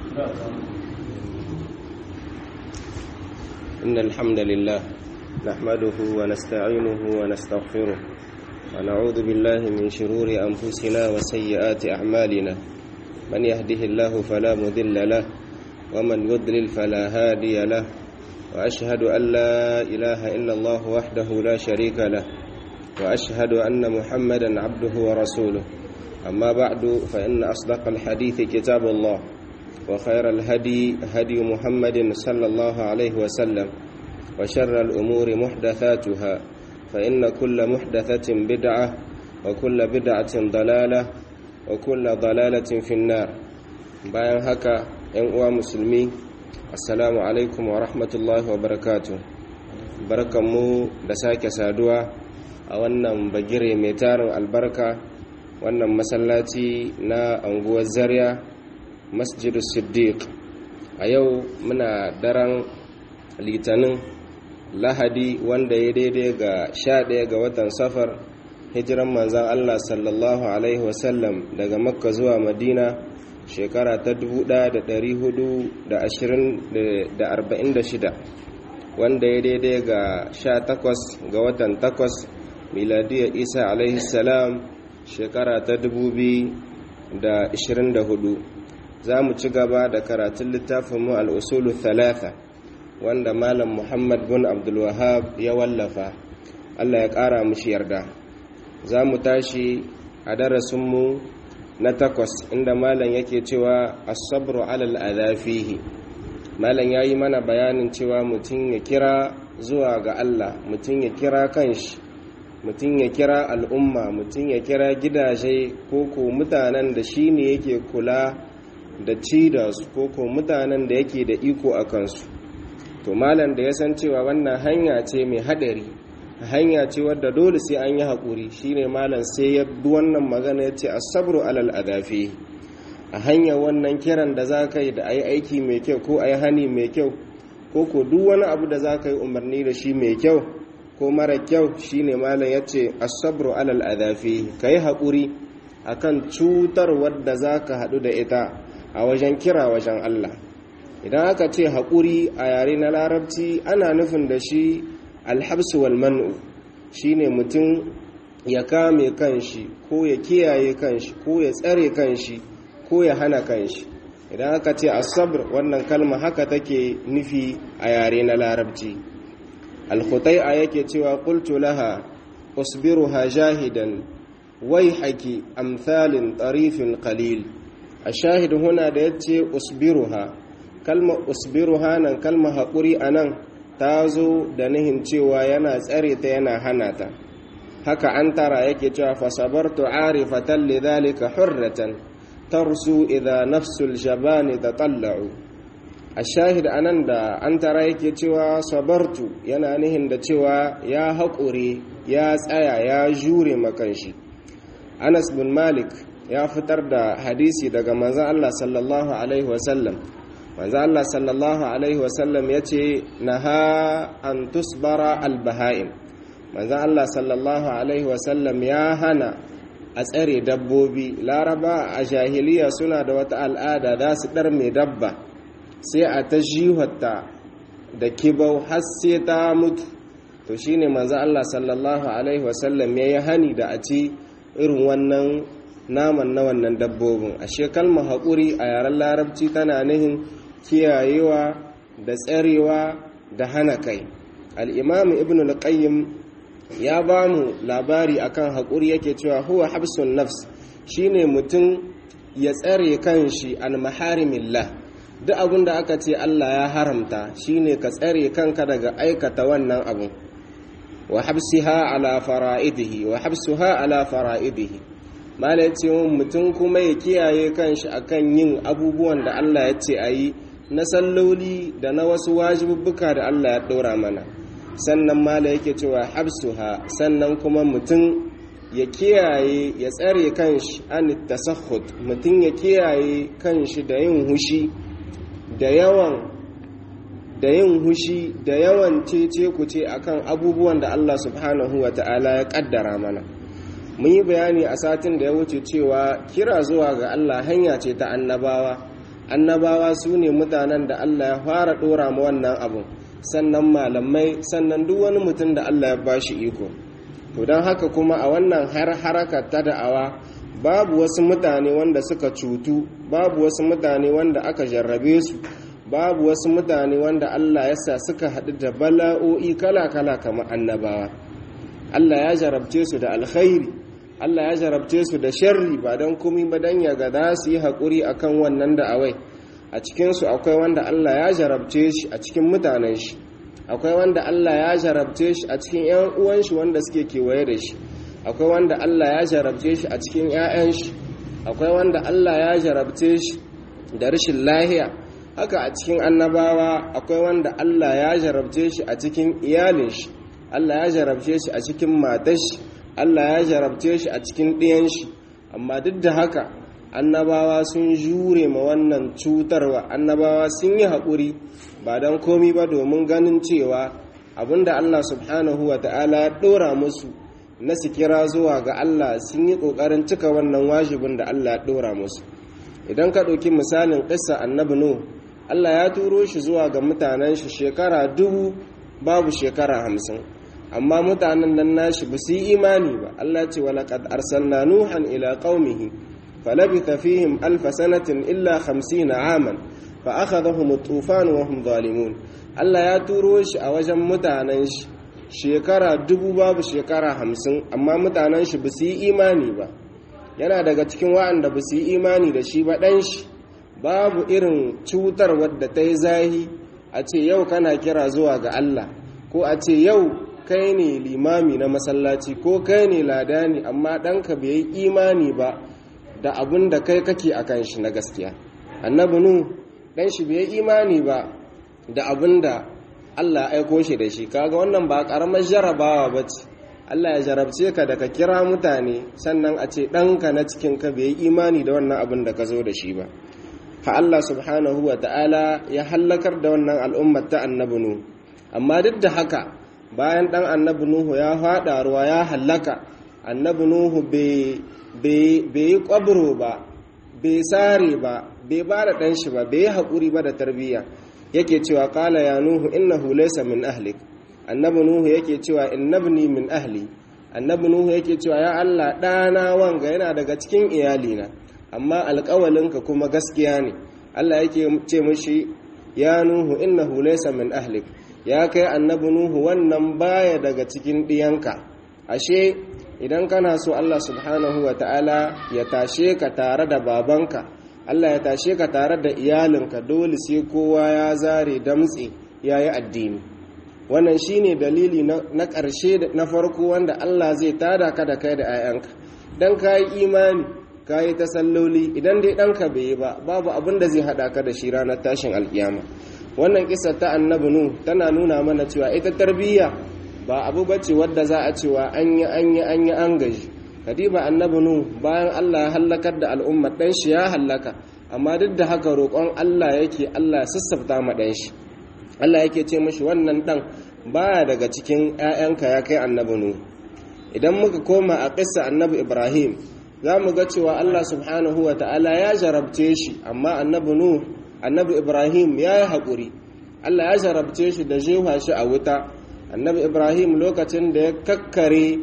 إن الحمد لله نحمده ونستعينه ونستغفره ونعوذ بالله من شرور أنفسنا وسيئات أعمالنا من يهده الله فلا مذل له ومن يضلل فلا هادي له وأشهد أن لا إله إلا الله وحده لا شريك له وأشهد أن محمدا عبده ورسوله أما بعد فإن أصدق الحديث كتاب الله وخير الهدي هدي محمد صلى الله عليه وسلم وشر الأمور محدثاتها فإن كل محدثة بدعة وكل بدعة ضلالة وكل ضلالة في النار bayan haka ‘yan uwa musulmi assalamu alaikum wa rahmatullahi wa barakatu barkanmu da sake saduwa a wannan bagire mai tarin albarka wannan masallaci na anguwar zaria masjidus siddiq a yau muna daren litinin lahadi wanda ya daidai ga sha ɗaya ga watan safar hijiran manzan allah sallallahu alaihi wasallam daga makka zuwa madina shekara ta 1446 wanda ya daidai ga 18 ga watan 8 miladiyar isa alaihi salam shekara ta 2024 za mu ci gaba da karatun littafinmu al'usulu thalatha wanda malam muhammad bin abdulwahab ya wallafa allah ya ƙara mushi yarda za mu tashi a darasinmu na takwas inda malam yake cewa asabru alal adafihi malam ya yi mana bayanin cewa mutum ya kira zuwa ga allah mutum ya kira kanshi mutum ya kira al'umma mutum ya kira gidaje ko ko mutanen da shi ne yake kula da ci da su ko ko mutanen da yake da iko a kansu to malam da ya san cewa wannan hanya ce mai hadari hanya ce wadda dole sai an yi haƙuri shine malam sai ya bi wannan magana ya ce asabru alal adafi a hanyar wannan kiran da za ka yi da a yi aiki mai kyau ko a yi hani mai kyau ko ko duk wani abu da za ka yi umarni da shi mai kyau ko mara kyau shine malam ya ce asabru alal adafi ka yi haƙuri akan cutar wadda za ka haɗu da ita a wajen kira wajen Allah idan aka ce haƙuri a yare na larabci ana nufin da shi alhabsu wal man'u shine mutum ya kame kanshi ko ya kiyaye kanshi ko ya tsare kanshi ko ya hana kanshi idan aka ce asabr wannan kalma haka take nufi a yare na larabci alkhutai'a yake cewa qultu laha usbiruha jahidan wai haki amsalin tarifin qalil a shahid huna da ya ce usbiruha kalma usbiruha nan kalma haƙuri a nan ta zo da nihin cewa yana tsare ta yana hana ta haka an tara yake cewa fasabartu arifatan lidhalika hurratan tarsu idha nafsul jabani tatalla'u a shahid anan da an tara yake cewa sabartu yana nihin da cewa ya haƙure ya tsaya ya jure makanshi anas bin malik ya fitar da hadisi daga manzan Allah sallallahu Alaihi wasallam manzan Allah sallallahu Alaihi wasallam ya ce na ha an tusbara albaha'im manzan Allah sallallahu Alaihi wasallam ya hana a tsare dabbobi laraba a jahiliya suna da wata al'ada za su ɗar mai dabba sai a ta jihota da kibau har sai ta mutu to shine manzan Allah sallallahu Alaihi wasallam ya yi hani da a ci irin wannan naman na wannan dabbobin ashe kalmar haƙuri a yaren larabci tana nihin kiyayewa da tsarewa da hana kai al'imamu ibn al-qayyim ya ba mu labari akan haƙuri yake cewa huwa habsun nafs shine mutum ya tsare kanshi an maharimillah duk abin da aka ce Allah ya haramta shine ka tsare kanka daga aikata wannan abu wa habsiha ala fara'idihi wa habsuha ala fara'idihi mala ya ce mutum kuma ya kiyaye kanshi akan yin abubuwan da Allah ya ce a yi na salloli da na wasu wajibubbuka da Allah ya ɗora mana sannan mala yake cewa habsuha sannan kuma mutum ya kiyaye ya tsare kanshi an tasakhut mutum ya kiyaye kanshi da yin hushi da yawan da yin hushi da yawan cece kuce akan abubuwan da Allah subhanahu wa ta'ala ya kaddara mana mun yi bayani a satin da ya wuce cewa kira zuwa ga Allah hanya ce ta annabawa annabawa su ne mutanen da Allah ya fara dora ma wannan abun sannan malamai sannan duk wani mutum da Allah ya bashi iko to don haka kuma a wannan har haraka ta da'awa babu wasu mutane wanda suka cutu babu wasu mutane wanda aka jarrabe su babu wasu mutane wanda Allah ya sa suka haɗu da bala'o'i kala-kala kamar annabawa Allah ya jarabce su da alkhairi Allah ya jarabce su da sharri ba don kumi ba don ya ga za su yi haƙuri a kan wannan da'awai a cikinsu akwai wanda Allah ya jarabce shi a cikin mutanen shi akwai wanda Allah ya jarabce shi a cikin 'yan uwan shi wanda suke kewaye da shi akwai wanda Allah ya jarabce shi a cikin 'ya'yan shi akwai wanda Allah ya jarabce shi da rashin lahiya haka a cikin annabawa akwai wanda Allah ya jarabce shi a cikin iyalin shi Allah ya jarabce shi a cikin matar shi Allah ya jarabce shi a cikin ɗiyan shi amma duk da haka annabawa sun jure ma wannan cutarwa annabawa sun yi haƙuri ba don komi ba domin ganin cewa abinda Allah subhanahu wa ta'ala ya ɗora musu na su kira zuwa ga Allah sun yi ƙoƙarin cika wannan wajibin da Allah ya ɗora musu idan ka ɗauki misalin ƙissa annabi nu Allah ya turo shi zuwa ga mutanen shi shekara dubu babu shekara hamsin amma mutanen nan nashi ba su yi imani ba Allah ce wa laqad arsalna nuhan ila qaumihi falabitha fihim alf sanatin illa 50 aman fa akhadhahum at-tufan wa hum zalimun Allah ya turo shi a wajen mutanen shi shekara dubu babu shekara hamsin amma mutanen shi ba su yi imani ba yana daga cikin wa'anda ba su yi imani da shi ba ɗan shi babu irin cutar wadda ta yi zahi a ce yau kana kira zuwa ga Allah ko a ce yau kai ne limami na masallaci ko kai ne ladani amma ɗanka bai yi imani ba da abin da kai kake a kan shi na gaskiya annabi nu ɗan shi bai yi imani ba da abin da Allah aiko shi da shi kaga wannan ba ƙaramar jarabawa ba ce Allah ya jarabce ka da ka kira mutane sannan a ce ɗanka na cikinka bai yi imani da wannan abin da ka zo da shi ba ha Allah subhanahu wa ta'ala ya hallakar da wannan al'ummar ta annabi Nuhu amma duk da haka bayan ɗan annabi Nuhu ya faɗa ruwa ya hallaka annabi Nuhu bai yi ƙwabro ba bai sare ba bai ba da ɗan shi ba bai yi haƙuri ba da tarbiyya yake cewa ƙala ya Nuhu innahu laysa min ahlik annabi Nuhu yake cewa innabni min ahli annabi Nuhu yake cewa ya Allah ɗana wanga yana daga cikin iyalina amma alƙawalinka kuma gaskiya ne Allah yake ce mashi ya nuhu innahu laysa min ahlik ya kai annabi nuhu wannan baya daga cikin ɗiyanka ashe idan kana so Allah subhanahu wa ta'ala ya tashe ka tare da babanka Allah ya tashe ka tare da iyalinka dole sai kowa ya zare damtse ya yi addini wannan shine dalili na ƙarshe na farko wanda Allah zai tada ka da kai da 'ya'yanka dan ka yi imani ka yi ta salloli idan dai ɗanka bai yi ba babu abin da zai haɗa ka da shi ranar tashin alkiyama wannan kisa ta annabi nu tana nuna mana cewa ita tarbiyya ba abu bace wadda za a cewa an yi an yi an yi an gaji kadiba annabi nu bayan Allah ya hallakar da al'umma ɗan shi ya hallaka amma duk da haka roƙon Allah yake Allah sassafta ma ɗan shi Allah yake ce mashi wannan ɗan baya daga cikin 'ya'yanka ya kai annabi nu idan muka koma a ƙissa annabi ibrahim za mu ga cewa Allah subhanahu wa ta'ala ya jarabce shi amma annabi nu annabi ibrahim ya yi haƙuri Allah ya jarabce shi da jefa shi a wuta annabi ibrahim lokacin da ya kakkare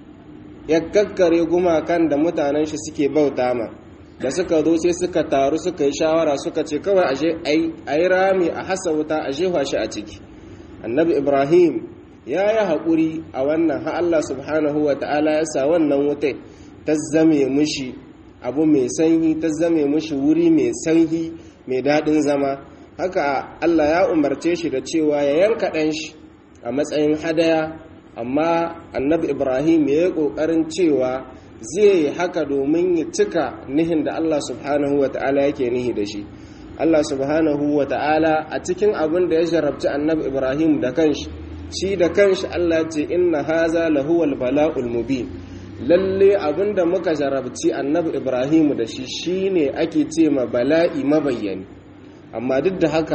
ya kakkare gumakan da mutanen shi suke bauta ma da suka zo sai suka taru suka yi shawara suka ce kawai a yi rami a hasa wuta a jefa shi a ciki annabi ibrahim ya yi haƙuri a wannan ha Allah subhanahu wa ta'ala ya sa wannan wutai ta zame mushi abu mai sanyi ta zame mushi wuri mai sanyi mai daɗin zama haka Allah ya umarce shi da cewa ya yanka ɗan shi a matsayin hadaya amma annabi ibrahim ya yi ƙoƙarin cewa zai yi haka domin ya cika nihin da Allah subhanahu wa ta'ala yake nihi da shi Allah subhanahu wa ta'ala a cikin abin da ya jarabci annabi ibrahim da kanshi shi da kanshi Allah ce inna haza lahuwal bala'ul mubin lalle abinda muka jarabci annabi ibrahim da shi shine ake ce ma bala'i mabayyani amma duk da haka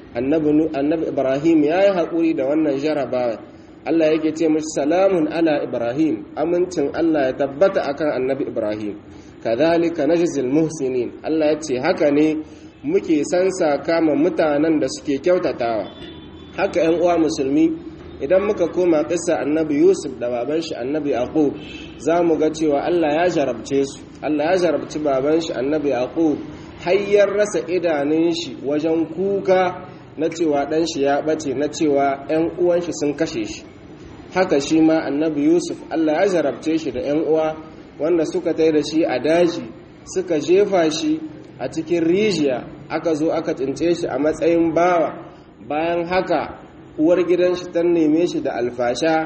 annabi ibrahim ya yi haƙuri da wannan jarabawa allah yake ce mashi salamun ala ibrahim amincin allah ya tabbata akan annabi ibrahim kadhalika najzil muhsinin allah ya ce haka ne muke sansa kama mutanen da suke kyautatawa haka 'yan uwa musulmi idan muka koma kisa annabi yusuf da baban shi annabi yaqub za mu ga cewa allah ya jarabce su allah ya jarabci baban shi annabi yaqub hayyar rasa idanun shi wajen kuka na cewa dan shi ya bace na cewa 'yan uwan shi sun kashe shi haka shi ma annabi yusuf allah ya jarabce shi da 'yan uwa wanda suka tai da shi a daji suka jefa shi a cikin rijiya aka zo aka tsince shi a matsayin bawa bayan haka uwar gidan shi ta neme shi da alfasha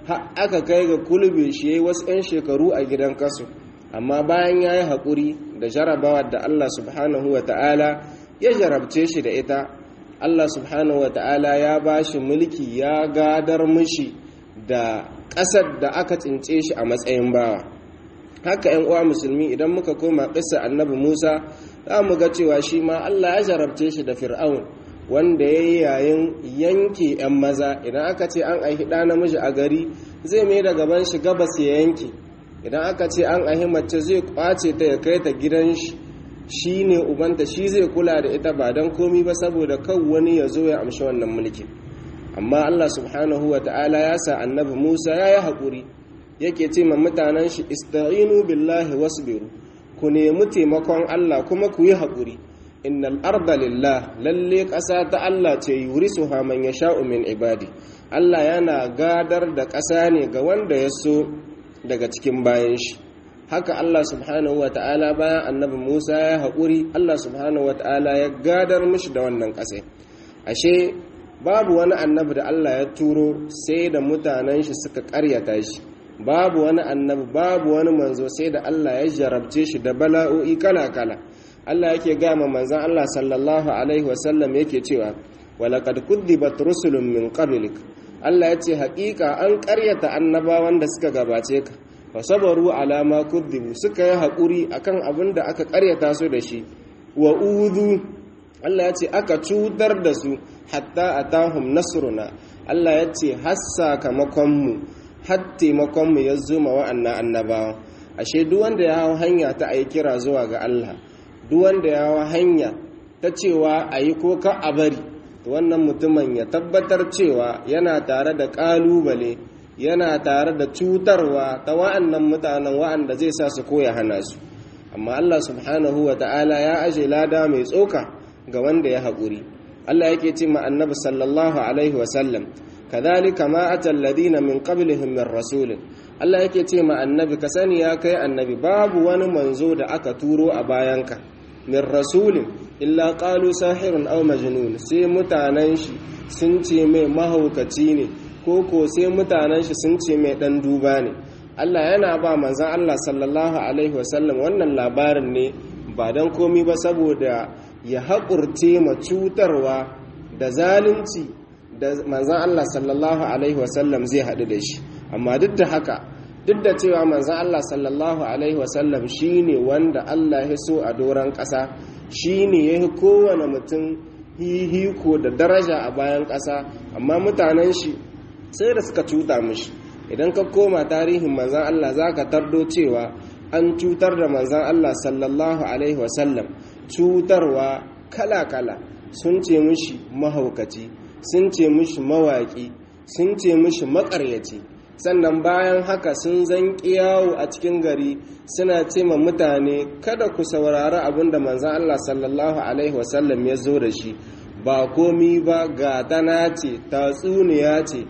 aka kai ga kulbe shi yayi wasu 'yan shekaru a gidan kasu amma bayan ya yi haƙuri da jarabawa da Allah subhanahu wa ta'ala ya jarabce shi da ita Allah subhanahu wa ta'ala ya ba shi mulki ya gadar mishi da ƙasar da aka tsince shi a matsayin bawa haka 'yan uwa musulmi idan muka koma ƙisa annabi musa za mu ga cewa shi ma Allah ya jarabce shi da fir'aun wanda ya yi yayin yanke 'yan maza idan aka ce an aihi ɗa namiji a gari zai mai da gaban shi gabas ya yanke idan aka ce an aihi mace zai kwace ta ya kai ta gidan shi shi ne ubanta shi zai kula da ita ba don komi ba saboda kan wani ya zo ya amshi wannan mulki amma allah subhanahu wa ta'ala ya sa annabi musa ya yi haƙuri yake ce ma mutanen shi ista'inu billahi wasbiru ku nemi taimakon allah kuma ku yi haƙuri innal arda lillah lalle ƙasa ta Allah ce yurisuha man yasha'u min ibadi Allah yana gadar da ƙasa ne ga wanda ya so daga cikin bayan shi haka Allah subhanahu wata'ala bayan annabi Musa ya haƙuri Allah subhanahu wata'ala ya gadar mishi da wannan ƙasa ashe babu wani annabi da Allah ya turo sai da mutanen shi suka ƙaryata shi babu wani annabi babu wani manzo sai da Allah ya jarabce shi da bala'o'i kala-kala Allah yake gama manzan Allah sallallahu alaihi wasallam yake cewa walaqad kuddibat rusulun min qablik Allah yace haƙiƙa an ƙaryata annabawan da suka gabace ka fa sabaru ala ma kuddibu suka yi haƙuri akan abin da aka ƙaryata su da shi wa udhu Allah yace aka cutar da su hatta atahum nasruna Allah yace har sakamakon mu har taimakon mu ya zuma wa'annan annabawan ashe duk wanda ya hau hanya ta ayi kira zuwa ga Allah duk wanda ya wa hanya ta cewa a yi ko ka a bari wannan mutumin ya tabbatar cewa yana tare da ƙalubale yana tare da cutarwa ta wa'annan mutanen wa'anda zai sa su koya hana su amma Allah subhanahu wa ta'ala ya aje lada mai tsoka ga wanda ya haƙuri Allah yake ce ma annabi sallallahu alaihi wasallam kadhalika ma atal ladina min qablihim min rasulin Allah yake ce ma annabi ka sani ya kai annabi babu wani manzo da aka turo a bayanka min rasulin illa qalu sahirun aw majnun sai mutanen shi sun ce mai mahaukaci ne ko ko sai mutanen shi sun ce mai dan duba ne Allah yana ba manzon Allah sallallahu alaihi wasallam wannan labarin ne ba dan komi ba saboda ya haƙurce ma cutarwa da zalunci da manzon Allah sallallahu alaihi wasallam zai haɗu da shi amma duk da haka duk da cewa manzan Allah sallallahu Alaihi wasallam shi ne wanda Allah ya so a doron ƙasa shi ne ya yi kowane mutum hihiko da daraja a bayan ƙasa amma mutanen shi sai da suka cuta mishi idan ka koma tarihin manzan Allah za ka tardo cewa an cutar da manzan Allah sallallahu Alaihi wasallam cutarwa kala-kala sun ce mishi mahaukaci sun ce mishi mawaƙi sun ce mishi maƙaryaci sannan bayan haka sun zanki yawo a cikin gari suna ce ma mutane kada ku saurari abin da manzan Allah sallallahu Alaihi wasallam ya zo da shi ba komi ba gatana ce tatsuniya ce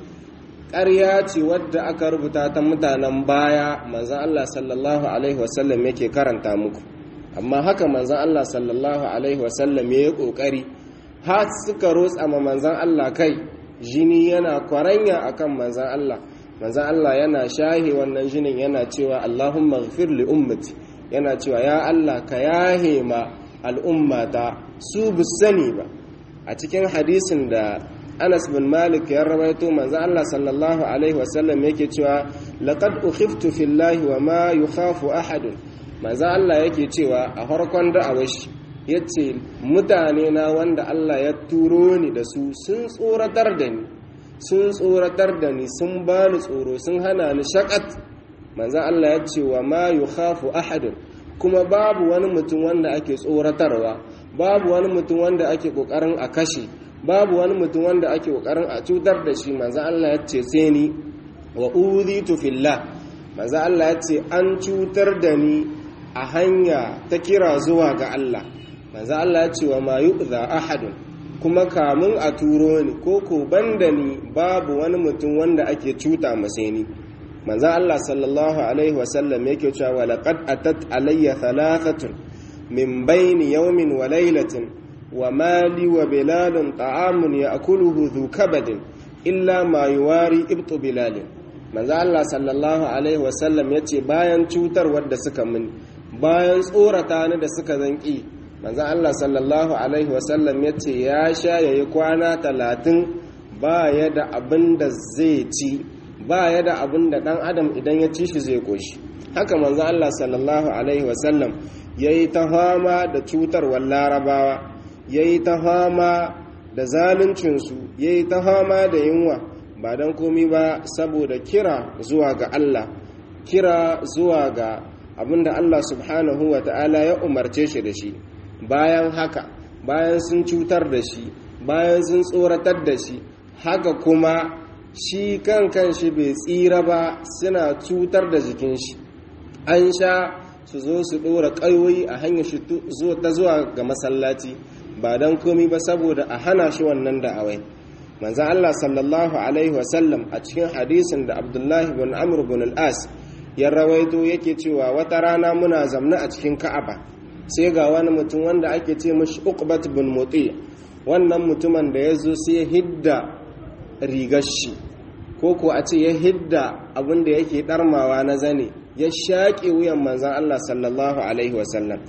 ƙarya ce wadda aka rubuta ta mutanen baya manzan Allah sallallahu Alaihi wasallam yake karanta muku amma haka manzan Allah sallallahu Alaihi wasallam ya yi ƙoƙari har suka rotsa ma manzan Allah kai jini yana kwaranya akan manzan Allah manzan Allah yana shahi wannan jinin yana cewa Allahumma ghfir li ummati yana cewa ya Allah ka yahe ma al'ummata su sani ba a cikin hadisin da Anas bin Malik ya rawaito manzan Allah sallallahu alaihi wasallam yake cewa laqad ukhiftu fillahi wa ma yukhafu ahadun manzan Allah yake cewa a farkon da'awashi yace mutane na wanda Allah ya turo ni da su sun tsoratar da ni sun tsoratar da ni sun ba ni tsoro sun hana ni shakat manzan Allah ya ce wa ma yi khafu ahadun kuma babu wani mutum wanda ake tsoratarwa babu wani mutum wanda ake kokarin a kashe babu wani mutum wanda ake kokarin a cutar da shi manzo Allah ya ce sai ni wa udhitu fillah manzo Allah ya ce an cutar da ni a hanya ta kira zuwa ga Allah manzo Allah ya ce wa ma yu'za ahadun kuma kamun a turo ni ko ko banda ni babu wani mutum wanda ake cuta masa ni manzo Allah sallallahu alaihi wasallam yake cewa laqad atat alayya thalathatun min bayni yawmin wa laylatin wa mali wa bilalun ta'amun ya'kuluhu dhu kabadin illa ma yuwari ibtu bilalin manzo Allah sallallahu alaihi wasallam yace bayan cutar wadda suka min bayan tsorata ni da suka zanki manzo Allah sallallahu alaihi wasallam yace ya sha yayi kwana talatin ba ya da abin da zai ci ba ya da abin da dan adam idan ya ci shi zai koshi haka manzo Allah sallallahu alaihi wasallam yayi ta fama da cutarwar larabawa yayi ta fama da zaluncinsu yayi ta fama da yunwa ba don komi ba saboda kira zuwa ga Allah kira zuwa ga abinda Allah subhanahu wa ta'ala ya umarce shi da shi bayan haka bayan sun cutar da shi bayan sun tsoratar da shi haka kuma shi kan kan shi bai tsira ba suna cutar da jikin shi an sha su zo su ɗora ƙayoyi a hanyar shi ta zuwa ga masallaci ba don komi ba saboda a hana shi wannan da'awai manzan Allah sallallahu Alaihi wasallam a cikin hadisin da abdullahi bin amur bin al'as ya rawaito yake cewa wata rana muna zamna a cikin ka'aba sai ga wani mutum wanda ake ce mashi uqbat bin mutsi wannan mutumin da ya zo sai ya hidda rigar shi ko ko a ce ya hidda abin da yake darmawa na zane ya shaƙe wuyan manzan Allah sallallahu Alaihi wasallam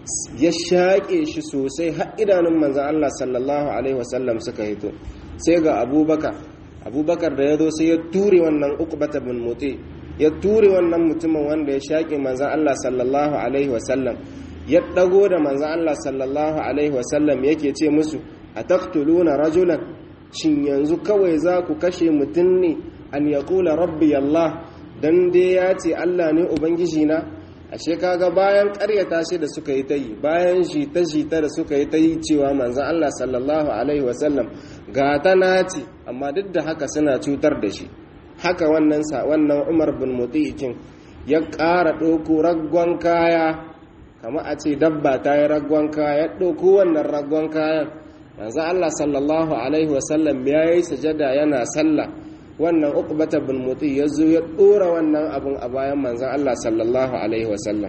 ya shaƙe shi sosai har idanun manzan Allah sallallahu Alaihi wasallam suka hito sai ga abubakar abubakar da ya zo sai ya ture wannan ukbata bin mutse ya ture wannan mutumin wanda ya shaƙe manzan Allah sallallahu alaihi wasallam ya ɗago da manzan Allah sallallahu alaihi wasallam yake ce musu a taktuluna rajulan shin yanzu kawai za ku kashe mutum ne an ya kula rabbi Allah dan dai ya ce Allah ne ubangiji na ashe kaga bayan karyata shi da suka yi ta yi bayan jita-jita da suka yi ta yi cewa manzan Allah sallallahu alaihi wasallam ga ta naci amma duk da haka suna cutar da shi haka wannan wannan Umar bin Muti'in ya ƙara ɗauko raggon kaya kama a ce dabba ta yi raggon kaya ya ɗauko wannan raggon kayan manzan Allah sallallahu alaihi wasallam ya yi sajada yana sallah wannan uqbata bin muti ya zo ya dora wannan abun a bayan manzon Allah sallallahu alaihi wasallam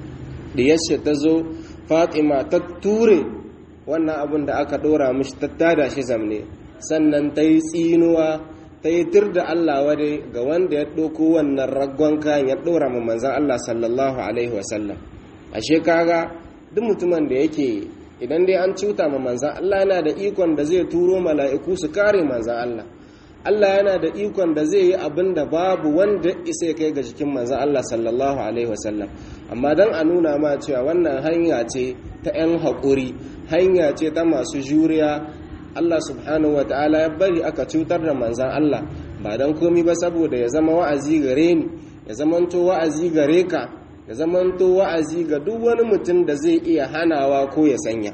da yace ta zo Fatima ta ture wannan abun da aka dora mishi ta tada shi zamne sannan ta yi tsinuwa ta yi tir da Allah wade ga wanda ya ɗauko wannan raggon kayan ya ɗora ma manzan Allah sallallahu alaihi wasallam ashe kaga duk mutumin da yake idan dai an cuta ma manzan Allah yana da ikon da zai turo mala'iku su kare manzan Allah Allah yana da ikon da zai yi abin da babu wanda isa ya kai ga jikin manzan Allah sallallahu alaihi wasallam amma don a nuna ma cewa wannan hanya ce ta 'yan haƙuri hanya ce ta masu juriya Allah subhanahu wa ta'ala ya bari aka cutar da manzan Allah ba don komi ba saboda ya zama wa'azi gare ni ya zamanto wa'azi gare ka ya zamanto wa'azi ga duk wani mutum da zai iya hanawa ko ya sanya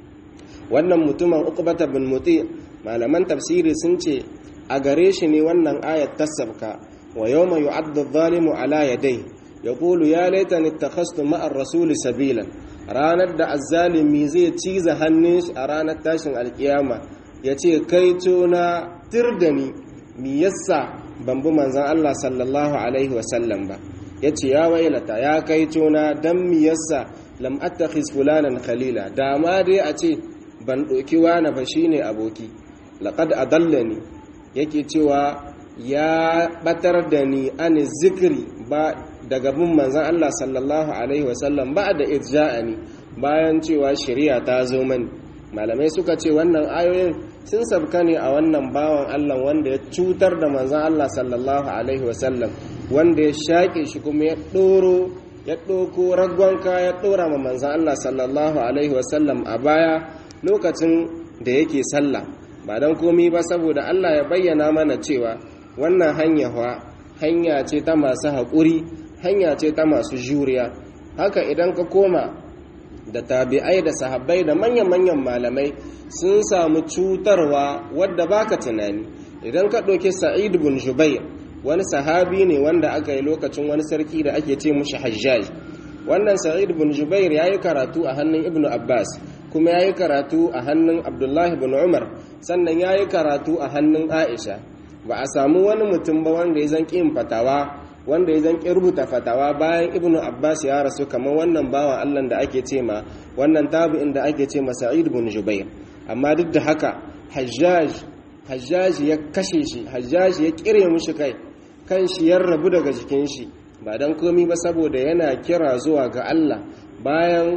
wannan mutumin uqbata bin muti malaman tafsiri sun ce a gare shi ne wannan ayat tasabka wa yawma yu'addu adh-dhalimu ala yadayhi yaqulu ya laitani ittakhastu ma'a ar-rasuli sabilan ranar da azzalimi zai ciza hannun shi a ranar tashin alkiyama ya ce kai na tir da ni mi yassa ban bi manzan Allah sallallahu alaihi wasallam ba ya ce ya wailata ya kai na don mi yassa lam attakhiz fulanan khalila da ma dai a ce ban ɗauki wani ba shine aboki laqad adallani yake cewa ya batar da ni an zikri ba daga bin manzan Allah sallallahu Alaihi wasallam ba da irja'ani bayan cewa shari'a ta zo mani malamai suka ce wannan ayoyin sun sabka ne a wannan bawan Allah wanda ya cutar da manzan Allah sallallahu Alaihi wasallam wanda ya shaƙe shi kuma ya ɗoro ya ɗoko raggonka ya ɗora ma manzan Allah sallallahu Alaihi wasallam a baya lokacin da yake sallah ba don komi ba saboda Allah ya bayyana mana cewa wannan hanya hanya ce ta masu haƙuri hanya ce ta masu juriya haka idan ka koma da tabi'ai da sahabbai da manyan-manyan malamai sun samu cutarwa wadda baka tunani idan ka ɗauki sa'id bin jubair wani sahabi ne wanda aka yi lokacin wani sarki da ake ce mushi hajjaj wannan sa'id bin jubair ya yi karatu a hannun ibnu abbas kuma ya yi karatu a hannun abdullahi bin umar sannan ya yi karatu a hannun aisha ba a samu wani mutum ba wanda ya zan yin fatawa wanda ya zan rubuta fatawa bayan ibnu abbas ya rasu kamar wannan bawan allah da ake ce ma wannan tabi'in da ake ce ma sa'id bin jubair amma duk da haka hajjaj hajjaj ya kashe shi hajjaj ya kire mushi kai kan shi ya rabu daga jikin shi ba don komi ba saboda yana kira zuwa ga Allah bayan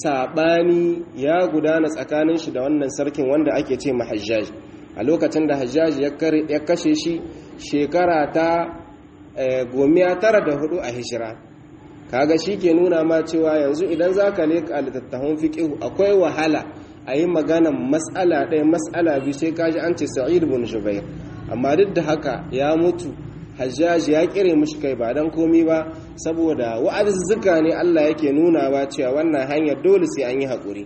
saɓani ya gudana tsakanin shi da wannan sarkin wanda ake ce ma hajjaj a lokacin da hajjaj ya kashe shi shekara ta gomiya tara da hudu a hijira kaga shi ke nuna ma cewa yanzu idan za ka leka littattafan fiƙihu akwai wahala a yi maganan matsala ɗaya matsala biyu sai kaji an ce sa'id bin jubair amma duk da haka ya mutu hajjaji ya kire mushi kai ba dan komi ba saboda wa'azuzzuka ne Allah yake nuna ba cewa wannan hanyar dole sai an yi haƙuri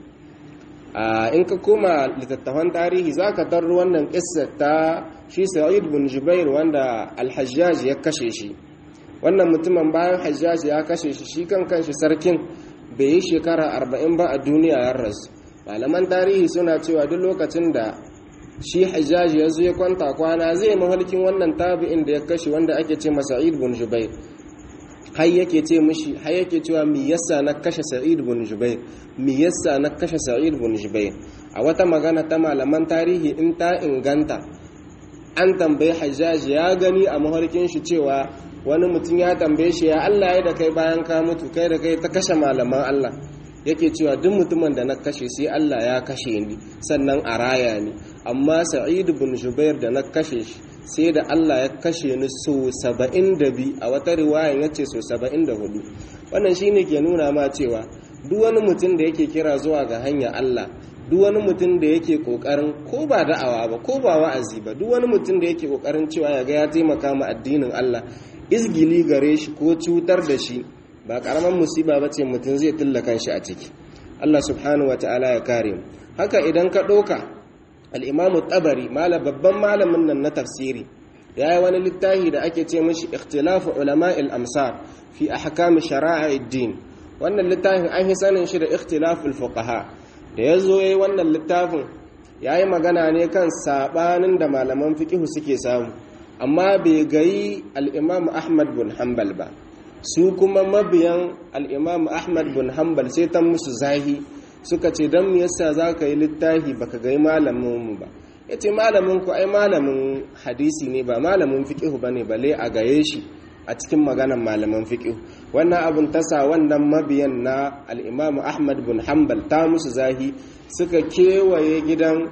in ka koma littattafan tarihi za ka tarro wannan ƙissa ta shi sa'id bin jubair wanda alhajjaji ya kashe shi wannan mutumin bayan hajjaji ya kashe shi shi kan kanshi sarkin bai yi shekara arba'in ba a duniya ya rasu malaman tarihi suna cewa duk lokacin da shi hajjaji ya zo ya kwanta kwana zai mahalkin wannan tabi'in da ya kashe wanda ake ce masa sa'id bin jubair har yake ce mishi har yake cewa mi yasa na kashe sa'id bin jubair mi yasa na kashe sa'id bin jubair a wata magana ta malaman tarihi in ta inganta an tambayi hajjaji ya gani a mahalkin shi cewa wani mutum ya tambaye shi ya Allah ya da kai bayan ka mutu kai da kai ta kashe malaman Allah yake cewa duk mutumin da na kashe sai Allah ya kashe ni sannan a raya ni amma sa'id bin jubair da na kashe shi sai da Allah ya kashe ni so 72 a wata riwaya yace so 74 wannan shine ke nuna ma cewa duk wani mutum da yake kira zuwa ga hanya Allah duk wani mutum da yake kokarin ko ba da'awa ba ko ba wa'azi ba duk wani mutum da yake kokarin cewa ya ga ya taimaka ma addinin Allah izgili gare shi ko cutar da shi ba karaman musiba ba ce mutum zai tulla kanshi a ciki Allah subhanahu wata'ala ya kare mu haka idan ka ɗauka al'imamu tabari mala babban malamin nan na tafsiri ya yi wani littafi da ake ce mashi ikhtilafu ulama amsar fi ahkam din wannan littafin an yi sanin shi da ikhtilaful fuqaha da ya zo ya yi wannan littafin ya yi magana ne kan saɓanin da malaman fiƙihu suke samu amma bai gayi al'imamu ahmad bin hanbal ba su kuma mabiyan al'imamu ahmad bin hanbal sai ta musu zahi suka ce don yasa za ka yi littafi baka gai malaminmu ba ya ce malamin ku ai malamin hadisi ne ba malamin fiƙihu ba ne bale a gaye shi a cikin maganan malaman fiƙihu wannan abin tasa wannan mabiyan na al'imamu ahmad bin hanbal ta musu zahi suka kewaye gidan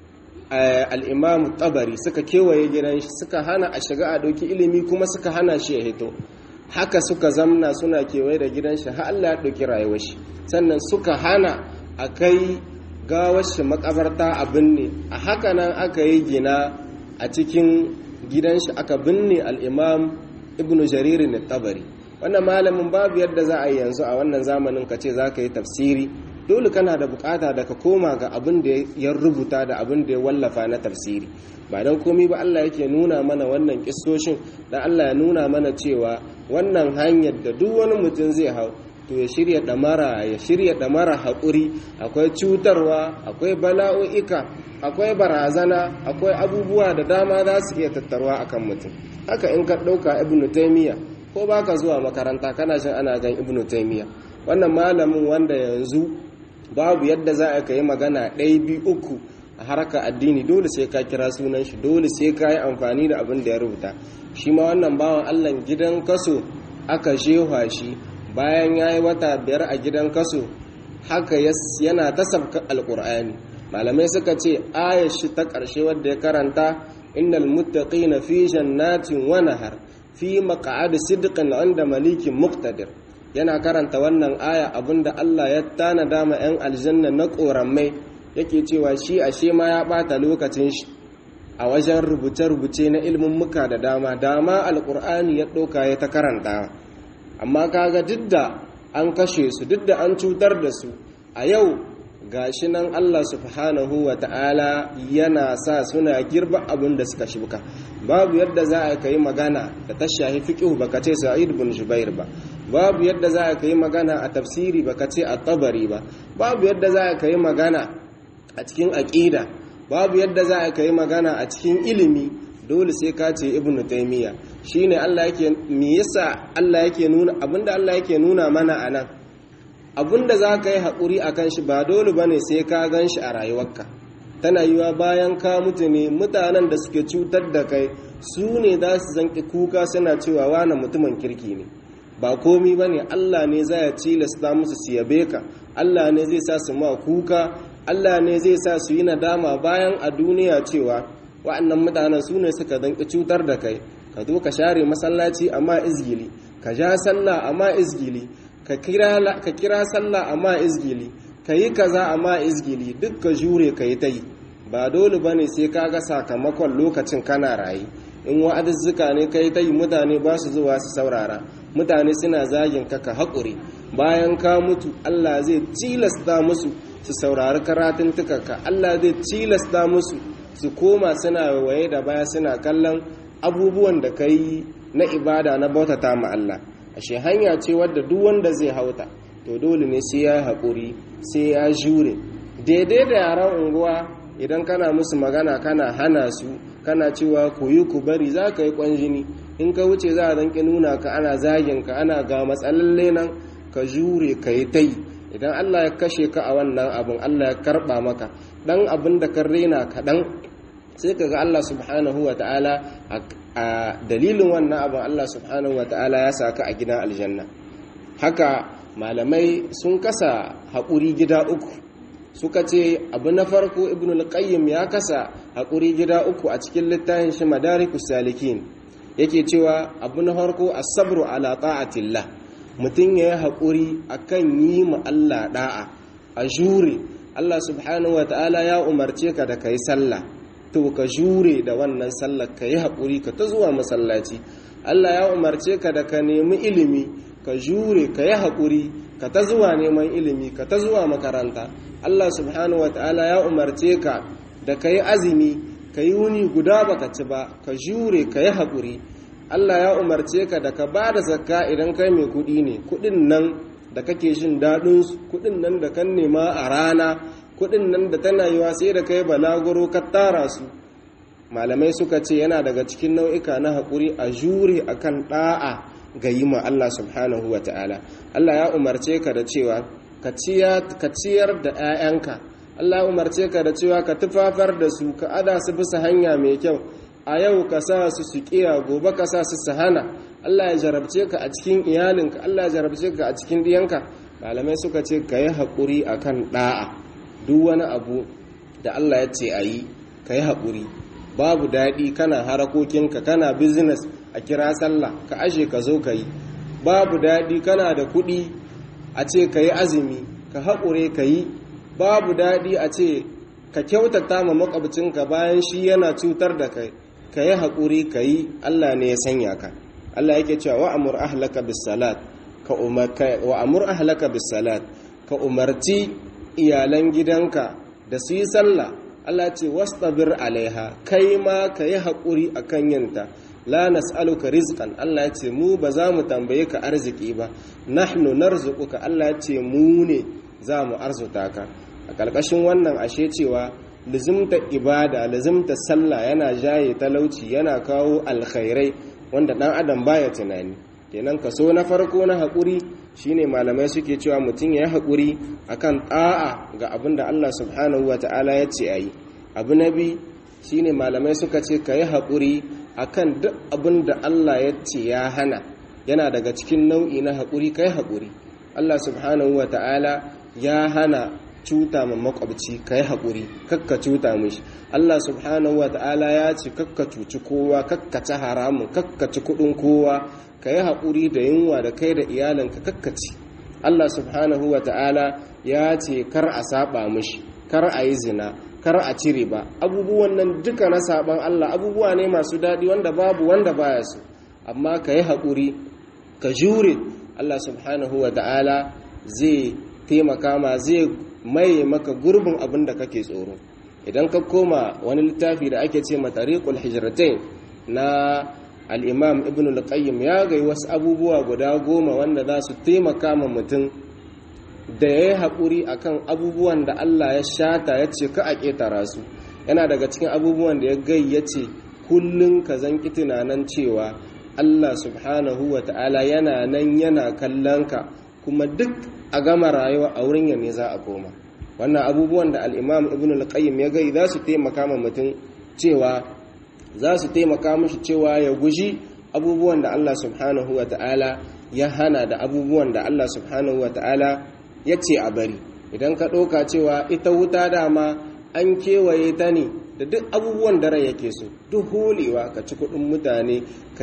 al'imamu tabari suka kewaye gidan shi suka hana a shiga a ɗauki ilimi kuma suka hana shi ya hito haka suka zamna suna kewaye da gidan shi har Allah ya ɗauki rayuwar shi sannan suka hana a kai gawar shi makabarta a binne a haka nan aka yi gina a cikin gidan shi aka binne al'imam ibn jaririn tabari wannan malamin babu yadda za a yi yanzu a wannan zamanin ka ce za ka yi tafsiri dole kana da bukata da ka koma ga abin da ya rubuta da abin da ya wallafa na tafsiri ba don komi ba Allah yake nuna mana wannan kissoshin da Allah ya nuna mana cewa wannan hanyar da duk wani mutum zai hau to ya shirya damara ya shirya damara haƙuri akwai cutarwa akwai bala'o'ika akwai barazana akwai abubuwa da dama za su iya tattarwa akan mutum haka in ka ɗauka ibnu taimiyya ko baka zuwa makaranta kana jin ana gan ibnu taimiyya wannan malamin wanda yanzu babu yadda za a yi magana ɗaya biyu uku a harkar addini dole sai ka kira sunan shi dole sai ka yi amfani da abin da ya rubuta shi ma wannan bawan allah gidan kaso aka shewa shi bayan ya yi wata biyar a gidan kaso haka yana ta sabka alkur'ani malamai suka ce ayar shi ta ƙarshe wadda ya karanta innal muttaqina fi jannatin wa nahar fi maq'ad sidqin 'inda malikin muqtadir yana karanta wannan aya abinda Allah ya tanada ma 'yan aljanna na ƙorammai yake cewa shi ashe ma ya ɓata lokacin shi a wajen rubuce-rubuce na ilimin muka da dama dama alƙur'ani ya ɗauka ya ta karanta amma kaga duk da an kashe su duk da an cutar da su a yau gashi nan Allah subhanahu wa ta'ala yana sa suna girba abin da suka shuka babu yadda za a kai magana da ta shahi fiqh baka ce Sa'id bin Jubair ba babu yadda za a kai magana a tafsiri baka ce at-Tabari ba babu yadda za a kai magana a cikin aqida babu yadda za a kai magana a cikin ilimi dole sai ka ce Ibn Taymiyyah shine Allah yake me yasa Allah yake nuna abinda Allah yake nuna mana anan abinda za ka yi haƙuri a kan shi ba dole ba ne sai ka gan shi a rayuwarka tana yiwa bayan ka mutu ne mutanen da suke cutar da kai su ne za su zanki kuka suna cewa wane mutumin kirki ne ba komi ba ne allah ne za ya cilasta musu su yabe ka allah ne zai sa su ma kuka allah ne zai sa su yi nadama bayan a duniya cewa wa'annan mutanen su ne suka zanki cutar da kai ka zo ka share masallaci amma izgili ka ja sallah amma izgili ka kira sallah amma izgili ka yi kaza amma izgili duk ka jure ka yi ta yi ba dole ba ne sai ka ga sakamakon lokacin kana rayu in wa'aduzzuka ne ka yi ta yi mutane ba su zuwa su saurara mutane suna zagin ka ka haƙuri bayan ka mutu allah zai cilasta musu su saurari karatun tukaka allah zai cilasta musu su koma suna waye da baya suna kallon abubuwan da ka yi na ibada na bautata ma allah ashe hanya ce wadda duk wanda zai hauta to dole ne sai ya haƙuri sai ya jure daidai da yaran unguwa idan kana musu magana kana hana su kana cewa ku yi ku bari za ka yi ƙwanjini in ka wuce za a zanki nuna ka ana zagin ka ana ga matsalalle nan ka jure ka yi ta yi idan allah ya kashe ka a wannan abin allah ya karɓa maka ɗan abin da ka rena kaɗan sai ka ga allah subhanahu wa ta'ala a dalilin wannan abin Allah subhanahu wa ta'ala ya saka a gidan aljanna haka malamai sun kasa haƙuri gida uku suka ce abu na farko ibn al-qayyim ya kasa haƙuri gida uku a cikin littafin shi madarikus salikin yake cewa abu na farko as-sabru ala ta'atillah mutum ya yi haƙuri akan yi ma Allah da'a a jure Allah subhanahu wa ta'ala ya umarce ka da kai sallah to ka jure da wannan sallar ka yi haƙuri ka ta zuwa masallaci Allah ya umarce ka da ka nemi ilimi ka jure ka yi haƙuri ka ta zuwa neman ilimi ka ta zuwa makaranta Allah subhanahu wata'ala ya umarce ka da ka yi azumi ka yi wuni guda baka ci ba ka jure ka yi haƙuri Allah ya umarce ka da ka ba da zakka idan kai mai kuɗi ne kuɗin nan da kake jin daɗinsu kuɗin nan da kan nema a rana kudin nan da tana yiwa sai da kai balaguro ka tara su malamai suka ce yana daga cikin nau'ika na haƙuri a jure akan ɗa'a ga yi ma Allah subhanahu wa ta'ala Allah ya umarce ka da cewa ka ciyar da 'ya'yanka Allah ya umarce ka da cewa ka tufafar da su ka ada su bisa hanya mai kyau a yau ka sa su su kiya gobe ka sa su su hana Allah ya jarabce ka a cikin iyalinka Allah ya jarabce ka a cikin diyanka malamai suka ce ka yi haƙuri akan ɗa'a duk wani abu da Allah ya ce a yi ka yi haƙuri babu daɗi kana harakokinka kana business a kira sallah ka ashe ka zo ka yi babu daɗi kana da kuɗi a ce ka yi azumi ka haƙure ka yi babu daɗi a ce ka kyautata ma makwabcinka bayan shi yana cutar da kai ka yi haƙuri ka yi Allah ne ya sanya ka Allah yake cewa wa'amur ahlaka bis salat ka umar wa'amur ahlaka bis salat ka umarci iyalan gidanka da su yi sallah Allah ce wastabir alaiha kai ma ka yi haƙuri a kan yinta la nas'aluka rizqan Allah ya ce mu ba za mu tambaye ka arziki ba nahnu narzuquka Allah ya ce mu ne za mu arzuta ka a ƙarƙashin wannan ashe cewa lizimta ibada lizimta sallah yana jaye talauci yana kawo alkhairai wanda ɗan adam baya tunani kenan kaso na farko na haƙuri shine malamai suke cewa mutum ya yi haƙuri akan ɗa'a ga abin da Allah subhanahu wa ta'ala ya ce a yi abu na biyu shine malamai suka ce ka yi haƙuri akan duk abin da Allah ya ce ya hana yana daga cikin nau'i na haƙuri ka yi haƙuri Allah subhanahu wa ta'ala ya hana cuta ma makwabci ka yi haƙuri kakka cuta mishi Allah subhanahu wa ta'ala ya ce kakka cuci kowa kakka ci haramun kakka ci kuɗin kowa ka yi haƙuri da yunwa da kai da iyalinka kakka ci Allah subhanahu wa ta'ala ya ce kar a saba mishi kar a yi zina kar a cire ba abubuwan nan duka na saban Allah abubuwa ne masu daɗi wanda babu wanda baya su amma ka yi haƙuri ka jure Allah subhanahu wa ta'ala zai taimaka ma zai mai maka gurbin abin da kake tsoro idan ka koma wani littafi da ake ce matariqul hijratain na al-imam ibn al-qayyim ya gai wasu abubuwa guda goma wanda za su taimaka ma mutum da ya yi haƙuri akan abubuwan da Allah ya shata ya ce ka a ƙetara su yana daga cikin abubuwan da ya gai ya ce kullum ka zanki tunanin cewa Allah subhanahu wa ta'ala yana nan yana kallon ka kuma duk a gama rayuwa a wurin ne za a koma wannan abubuwan da al'imam ibn al-qayyim ya gai za su taimaka ma mutum cewa za su taimaka mashi cewa ya guji abubuwan da Allah subhanahu wa ta'ala ya hana da abubuwan da Allah subhanahu wa ta'ala ya ce a bari idan ka ɗauka cewa ita wuta dama an kewaye ta ne da duk abubuwan da rai yake so duk holewa ka ci kuɗin mutane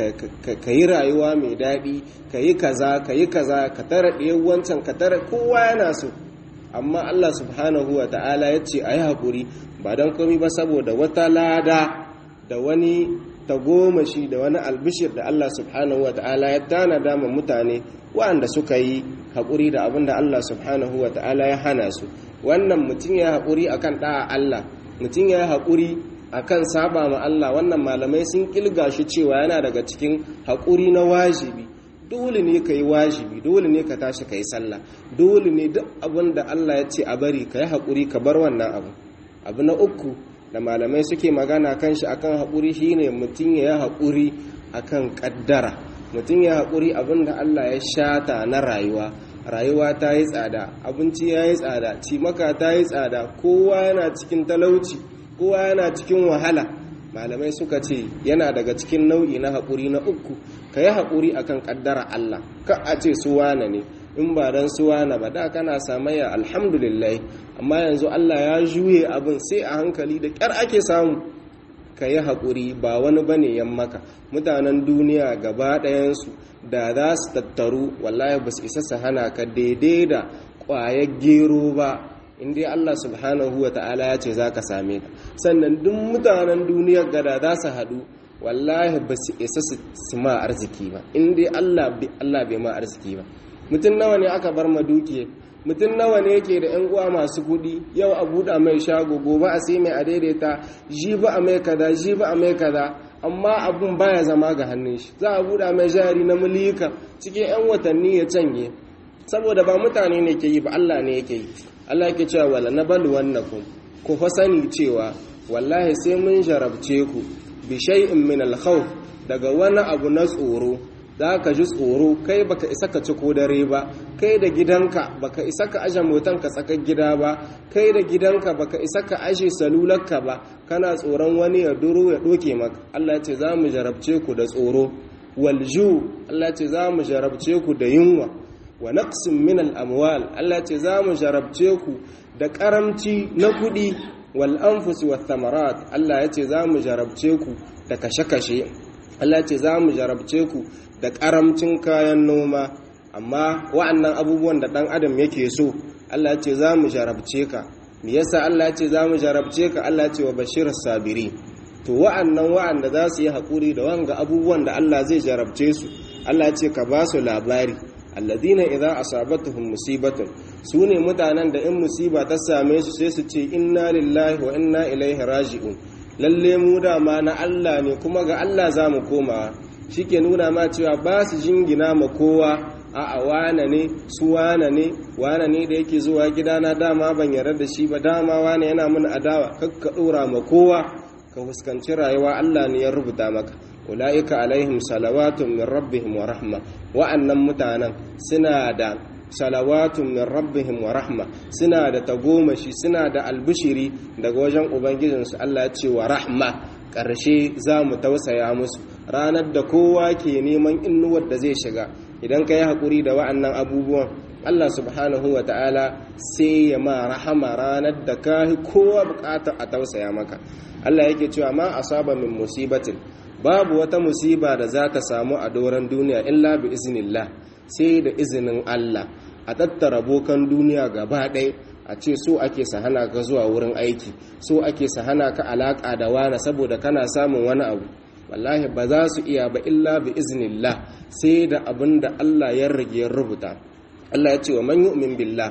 ka yi rayuwa mai daɗi ka yi kaza ka yi kaza ka tara ɗaya wancan ka tara kowa yana so amma Allah subhanahu wa ta'ala ya ce a yi haƙuri ba don komi ba saboda wata lada da wani tagomashi da wani albishir da Allah subhanahu wa ta'ala ya tanada ma mutane waɗanda suka yi haƙuri da abin da Allah subhanahu wa ta'ala ya hana su wannan mutum ya haƙuri akan ɗa'a Allah mutum ya haƙuri akan saba ma Allah wannan malamai sun kilga shi cewa yana daga cikin haƙuri na wajibi dole ne ka yi wajibi dole ne ka tashi ka yi sallah dole ne duk abin da Allah ya ce a bari ka yi haƙuri ka bar wannan abu abu na uku da malamai suke magana kan shi akan haƙuri shine mutum ya yi haƙuri akan ƙaddara mutum ya haƙuri abin da Allah ya shata na rayuwa rayuwa ta yi tsada abinci ya yi tsada cimaka ta yi tsada kowa yana cikin talauci kowa yana cikin wahala malamai suka ce yana daga cikin nau'i na haƙuri na uku ka yi haƙuri akan ƙaddara Allah ka a ce su wane ne in ba don su wane ba da kana samayya alhamdulillah amma yanzu Allah ya juye abin sai a hankali da ƙyar ake samu ka yi haƙuri ba wani bane yan maka mutanen duniya gaba ɗayansu da za su tattaru wallahi ba su isa su hana ka daidai da ƙwayar gero ba inda Allah subhanahu wa ta'ala ya ce za ka same ta sannan duk mutanen duniyar gada za su haɗu wallahi ba su isa su ma arziki ba inda Allah bai ma arziki ba mutum nawa ne aka bar ma dukiya mutum nawa ne yake da 'yan uwa masu kuɗi yau a buɗa mai shago gobe a sai mai a daidaita ji ba a mai kaza ji ba a mai kaza amma abun baya zama ga hannun shi za a buɗa mai jari na mulika cikin 'yan watanni ya canye saboda ba mutane ne ke yi ba Allah ne yake yi Allah yake cewa wala nabalu wannakum ku fa sani cewa wallahi sai mun jarabce ku bi shay'in min al-khawf daga wani abu na tsoro za ka ji tsoro kai baka isa ka ci ko dare ba kai da gidanka baka isa ka aje motanka tsakar gida ba kai da gidanka baka isa ka aje salularka ba kana tsoron wani ya duro ya doke maka Allah ce za mu jarabce ku da tsoro walju Allah ce za mu jarabce ku da yunwa wa naqsin min al-amwal Allah ce za mu jarabce ku da karamci na kuɗi wal anfus wa thamarat Allah ya ce za mu jarabce ku da kashe-kashe Allah ce za mu jarabce ku da karamcin kayan noma amma wa'annan abubuwan da ɗan adam yake so Allah ce za mu jarabce ka me yasa Allah ce za mu jarabce ka Allah ce wa bashir sabiri to wa'annan wa'anda za su yi haƙuri da wanga abubuwan da Allah zai jarabce su Allah ce ka ba su labari alladina idza asabatuhum musibatun su ne mutanen da in musiba ta same su sai su ce inna lillahi wa inna ilaihi raji'un lalle mu dama na Allah ne kuma ga Allah za mu komawa shike nuna ma cewa ba su jingina ma kowa a wane ne su wane ne wane ne da yake zuwa gidana dama ban yarda da shi ba dama wane yana mun adawa kakka dora ma kowa ka fuskanci rayuwa Allah ne ya rubuta maka ulaika alaihim salawatun min rabbihim wa rahma wa'annan mutanen suna da salawatun min rabbihim wa rahma suna da tagomashi suna da albishiri daga wajen ubangijinsu Allah ya ce wa rahma ƙarshe za mu tausaya musu ranar da kowa ke neman innuwar da zai shiga idan ka yi haƙuri da wa'annan abubuwan Allah subhanahu wa ta'ala sai ya ma rahama ranar da ka kowa buƙatar a tausaya maka Allah yake cewa ma asaba min musibatin babu wata musiba da za ta samu a doron duniya illa bi iznillah sai da izinin Allah a tattara bokan duniya gaba ɗaya a ce so ake sahana ka zuwa wurin aiki so ake sahana ka alaƙa da wani saboda kana samun wani abu wallahi ba za su iya ba illa bi iznillah sai da abin da Allah ya rage ya rubuta Allah ya ce wa man yu'min billah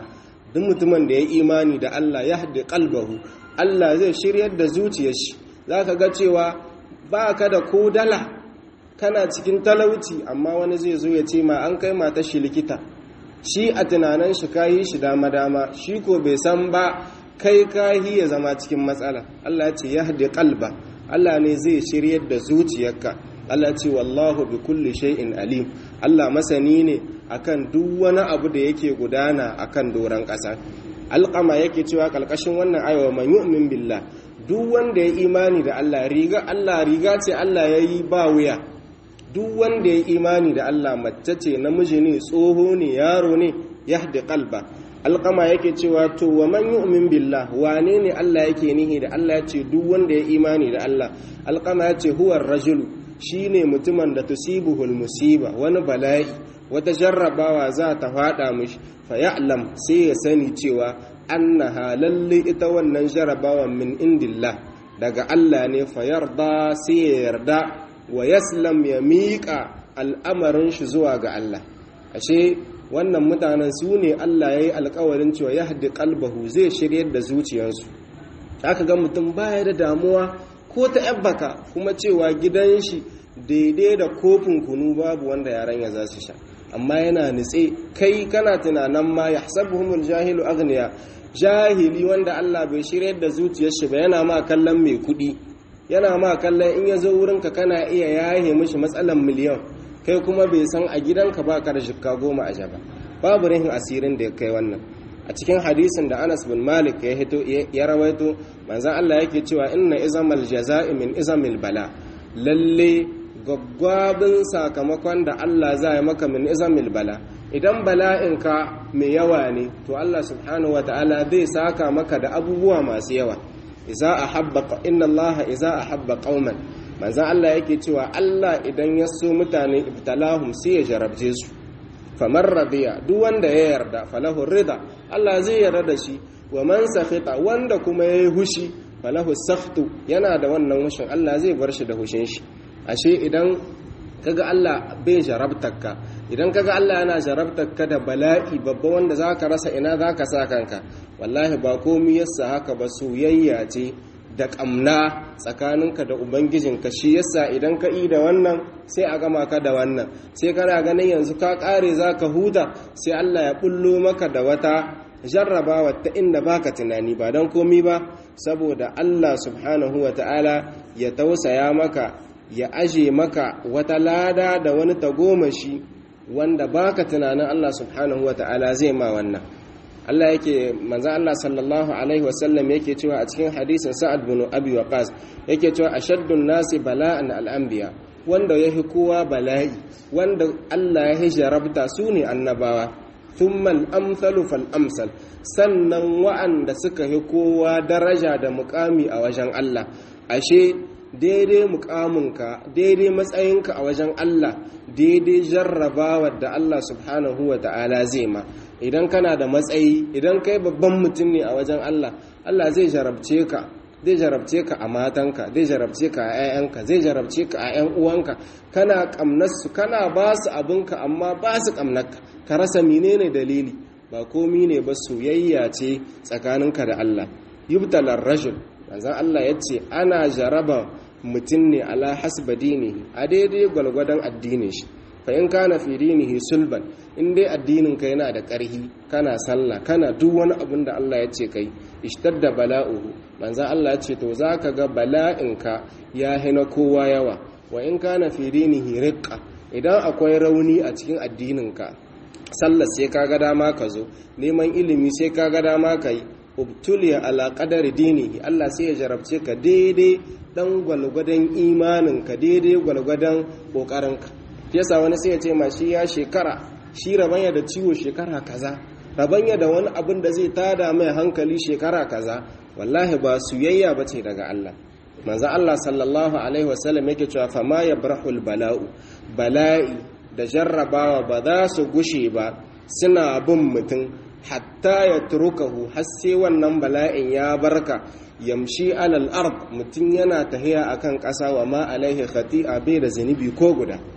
duk mutumin da ya imani da Allah ya haɗe kalbahu Allah zai shiryar da zuciyar shi za ka ga cewa ba ka da ko dala kana cikin talauci amma wani zai zo ya ce ma an kai mata shi likita shi a tunanin shi kayi shi dama-dama shi ko bai san ba kai kayi ya zama cikin matsala Allah ce ya haɗe kalba Allah ne zai shiryar da zuciyarka Allah ce wallahu bi kulli shay'in alim Allah masani ne akan duk wani abu da yake gudana akan doron ƙasa alƙama yake cewa ƙalƙashin wannan ayawa man yu'min billah duk wanda ya imani da Allah riga Allah riga ce Allah yayi ba wuya duk wanda ya imani da Allah mace ce namiji ne tsoho ne yaro ne yahdi qalba alƙama yake cewa to wa man yu'min billah wane ne Allah yake nihi da Allah ya ce duk wanda ya imani da Allah alƙama ya ce huwa rajulu shine mutumin da tusibuhul musiba wani bala'i wata jarrabawa za ta fada mishi fa ya'lam sai ya sani cewa annaha lalle ita wannan jarrabawan min indillah daga Allah ne fa yarda sai ya yarda wa yaslam ya miƙa al'amarin shi zuwa ga Allah ashe wannan mutanen su ne Allah ya yi alkawarin cewa ya haɗe kalbahu zai shiryar da zuciyarsu aka ga mutum baya da damuwa ko ta yabbaka kuma cewa gidan shi daidai da kofin kunu babu wanda yaran ya za su sha amma yana nitse kai kana tunanin ma ya sabuhumul jahilu agniya jahili wanda Allah bai shiryar da zuciyar shi ba yana ma kallon mai kuɗi yana ma kallon in ya zo wurinka kana iya yahe mishi matsalan miliyan kai kuma bai san a gidanka ba ka da shikka goma a jaba babu rihin asirin da ya kai wannan a cikin hadisin da Anas bin Malik ya hito ya rawaito manzon Allah yake cewa inna izamal jaza'i min izamil bala lalle gwaggwabin sakamakon da Allah za ya maka min izamil bala idan bala'inka mai yawa ne to Allah subhanahu wataala zai saka maka da abubuwa masu yawa iza ahabba inna Allah iza ahabba qauman manzon Allah yake cewa Allah idan ya so mutane ibtalahum sai ya jarabce su famar radiya duk wanda ya yarda falahu rida Allah zai yarda da shi wa man sakhita wanda kuma yayi hushi falahu sakhtu yana da wannan hushin Allah zai bar shi da hushin shi ashe idan kaga Allah bai jarabtarka idan kaga Allah yana jarabtarka da bala'i babba wanda zaka rasa ina zaka sa kanka wallahi ba komai yasa haka ba soyayya ce da ƙamna tsakaninka da ubangijinka shi yasa idan ka yi da wannan sai a gama ka da wannan sai kana ganin yanzu ka ƙare za ka huta sai allah ya bullo maka da wata jarrabawa ta inda baka tunani ba don komi ba saboda allah subhanahu wa ta'ala ya tausaya maka ya aje maka wata lada da wani tagomashi wanda baka tunanin allah subhanahu wa ta'ala zai ma wannan Allah yake manzo Allah sallallahu alaihi wasallam yake cewa a cikin hadisin Sa'ad bin Abi Waqqas yake cewa ashaddun nasi bala'an al-anbiya wanda yahi kowa bala'i wanda Allah ya hijarabta su ne annabawa thumma al-amsalu fal amsal sannan wa'anda suka hi kowa daraja da muqami a wajen Allah ashe daidai mukaminka daidai matsayinka a wajen Allah daidai jarrabawa da Allah subhanahu wa ta'ala zai ma idan kana da matsayi idan kai babban mutum ne a wajen Allah Allah zai jarabce ka zai jarabce ka a matanka zai jarabce ka a 'ya'yanka zai jarabce ka a 'yan uwanka kana kamnarsu kana ba su abinka amma ba su kamnarka ka rasa menene dalili ba komi ne ba soyayya ce tsakaninka da Allah yubtalar rajul manzon Allah ya ce ana jaraba mutum ne ala hasba dinihi a daidai gwalgwadon addinin shi fa in kana fi dinihi sulban in dai addinin ka yana da ƙarhi kana sallah kana duk wani abin da Allah ya ce kai ishtadda bala'uhu manzo Allah ya ce to zaka ga bala'inka ya hina kowa yawa wa in kana fi dinihi riqqa idan akwai rauni a cikin addinin ka sallah sai kaga dama ka zo neman ilimi sai kaga dama ka yi ubtuliya ala qadari dinihi Allah sai ya jarabce ka daidai dan gwalgwadon imanin ka daidai gwalgwadon kokarin ka yasa wani sai ya ce ma shi ya shekara shi rabanya da ciwo shekara kaza rabanya da wani abin da zai tada mai hankali shekara kaza wallahi ba suyayya bace daga Allah manzo Allah sallallahu alaihi wasallam yake cewa fa ma yabrahul bala'u bala'i da jarrabawa ba za su gushe ba suna bin mutum hatta ya turukahu har sai wannan bala'in ya barka yamshi alal ard mutum yana tahiya akan ƙasa wa ma alaihi khati'a bai da zunubi ko guda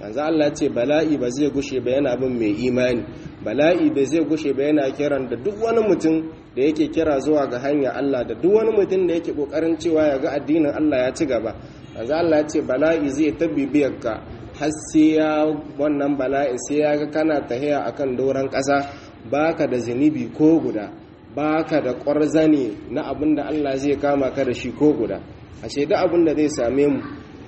manzo Allah ce bala'i ba zai gushe ba yana bin mai imani bala'i ba zai gushe ba yana kiran da duk wani mutum da yake kira zuwa ga hanya Allah da duk wani mutum da yake kokarin cewa ya ga addinin Allah ya ci gaba manzo Allah ya ce bala'i zai ta bibiyar ka har sai ya wannan bala'i sai ya ga kana tahiya akan doran ƙasa baka da zunubi ko guda baka da ƙwarzane na abin da Allah zai kama ka da shi ko guda ashe duk abin da zai same mu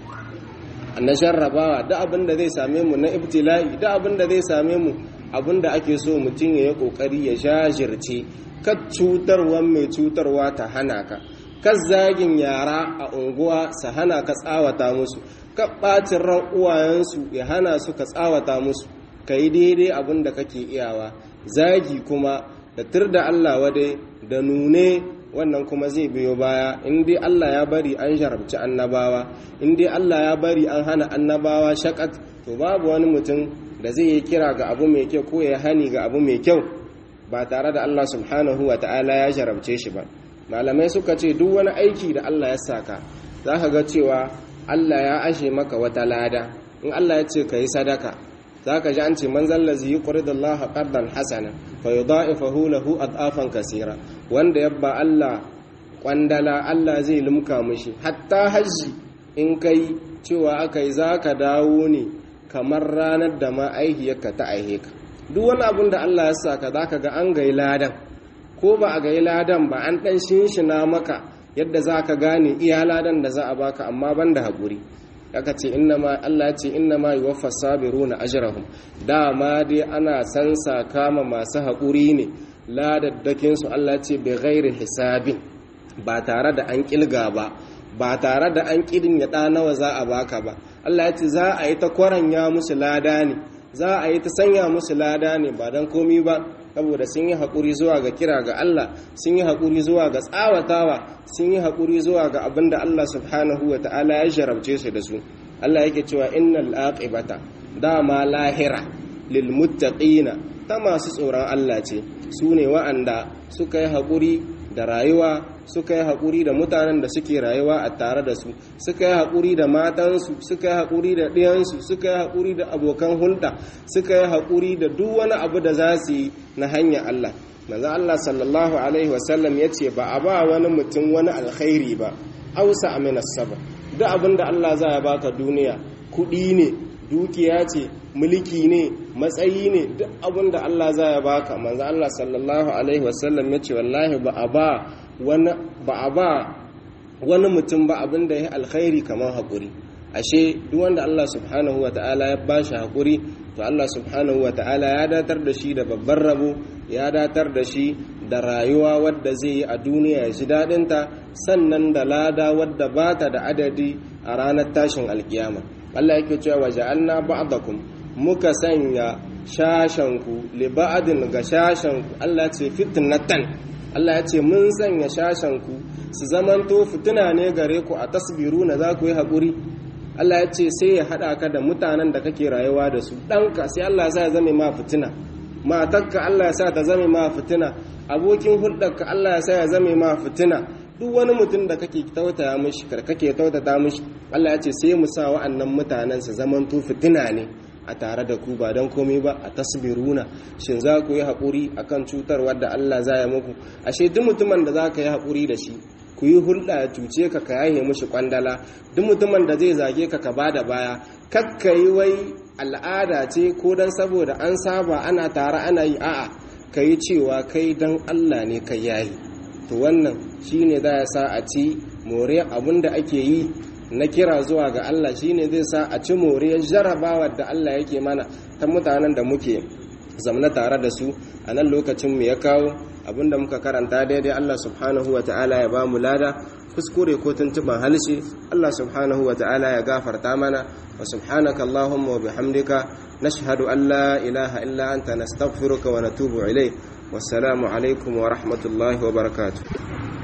na jarrabawa duk abin da zai same mu na ibtila'i duk abin da zai same mu abin da ake so mutum ya yi kokari ya jajirce kad cutarwa mai cutarwa ta hana ka kad zagin yara a unguwa su hana ka tsawata musu kad ɓacin ran uwayensu ya hana su ka tsawata musu ka yi daidai abin da kake iyawa zagi kuma da tur da Allah wadai da nune wannan kuma zai biyo baya in dai Allah ya bari an jarabci annabawa in dai Allah ya bari an hana annabawa shakat to babu wani mutum da zai yi kira ga abu mai kyau ko ya hani ga abu mai kyau ba tare da Allah subhanahu wa ta'ala ya jarabce shi ba malamai suka ce duk wani aiki da Allah ya saka za ka ga cewa Allah ya ashe maka wata lada in Allah ya ce ka yi sadaka za ka ji an ce man zallazi yi ƙuridallah ƙardan hasana fa yi da'ifahu lahu ad'afan kasira wanda ya ba Allah ƙwandala Allah zai limka mushi hatta hajji in kai cewa aka yi za ka dawo ne kamar ranar da ma aihiyarka ta aihe ka duk wani abin da Allah ya saka za ka ga an gai ladan ko ba a gai ladan ba an ɗan shinshina maka yadda za ka gane iya ladan da za a baka amma ban da haƙuri aka ce innama Allah ce innama yuwaffa sabiruna ajrahum dama dai ana san kama masu haƙuri ne ladaddakin su Allah ce bi ghairi hisabin ba tare da an kilga ba ba tare da an kidin ya nawa za a baka ba Allah ya ce za a yi ta kwaranya musu lada ne za a yi ta sanya musu lada ne ba dan komi ba saboda sun yi haƙuri zuwa ga kira ga Allah sun yi haƙuri zuwa ga tsawatawa sun yi haƙuri zuwa ga abin da Allah subhanahu wa ta'ala ya jarabce su da su Allah yake cewa innal aqibata dama lahira lil muttaqina ta masu tsoron Allah ce su ne wa'anda suka yi haƙuri da rayuwa suka yi haƙuri da mutanen da suke rayuwa a tare da su suka yi haƙuri da matansu suka yi haƙuri da ɗiyansu suka yi haƙuri da abokan hulɗa suka yi haƙuri da duk wani abu da za su yi na hanyar Allah manzo Allah sallallahu alaihi wasallam ya ce ba a ba wani mutum wani alkhairi ba ausa amina saba duk abin da Allah za ya baka duniya kuɗi ne dukiya ce mulki ne matsayi ne duk abin da Allah za ya baka manzo Allah sallallahu alaihi wasallam ya ce wallahi ba a ba wani ba a ba wani mutum ba abin da ya alkhairi kamar haƙuri ashe duk wanda Allah subhanahu wa ta'ala ya bashi haƙuri to Allah subhanahu wa ta'ala ya datar da shi da babban rabo ya datar da shi da rayuwa wadda zai yi a duniya ya ji daɗinta sannan da lada wadda ba ta da adadi a ranar tashin alkiyama Allah yake cewa wa ja'alna ba'dakum muka sanya shashanku li ba'din ga shashanku Allah ce fitnatan Allah ya ce mun sanya shashanku su zamanto fitina ne gare ku a tasbiru na za ku yi haƙuri Allah ya ce sai ya haɗa ka da mutanen da kake rayuwa da su ɗanka sai Allah ya zame ma fitina matarka Allah ya sa ta zame ma fitina abokin hulɗarka Allah ya sa ya zame ma fitina duk wani mutum da kake tautaya mishi kake tautata mishi Allah ya ce sai mu sa wa'annan mutanen su zamanto fitina ne a tare da ku ba don komai ba a tasbiruna shin za ku yi haƙuri akan cutarwar da Allah za ya muku ashe duk mutumin da za ka yi haƙuri da shi ku yi hulɗa ya cuce ka ka yaye mushi kwandala duk mutumin da zai zage ka ka ba da baya kakka yi wai al'ada ce ko don saboda an saba ana tare ana yi a'a ka yi cewa kai don Allah ne ka yayi to wannan shine za ya sa a ci more abin da ake yi na kira zuwa ga Allah shine zai sa a ci moriyar jarabawa da Allah yake mana ta mutanen da muke zamna tare da su a nan lokacin mu ya kawo abinda muka karanta daidai Allah subhanahu wa ta'ala ya ba mu lada kuskure ko tuntuban halshe Allah subhanahu wa ta'ala ya gafarta mana wa subhanaka Allahumma wa bihamdika nashhadu an la ilaha illa anta nastaghfiruka wa natubu ilayk wassalamu alaikum wa rahmatullahi wa barakatuh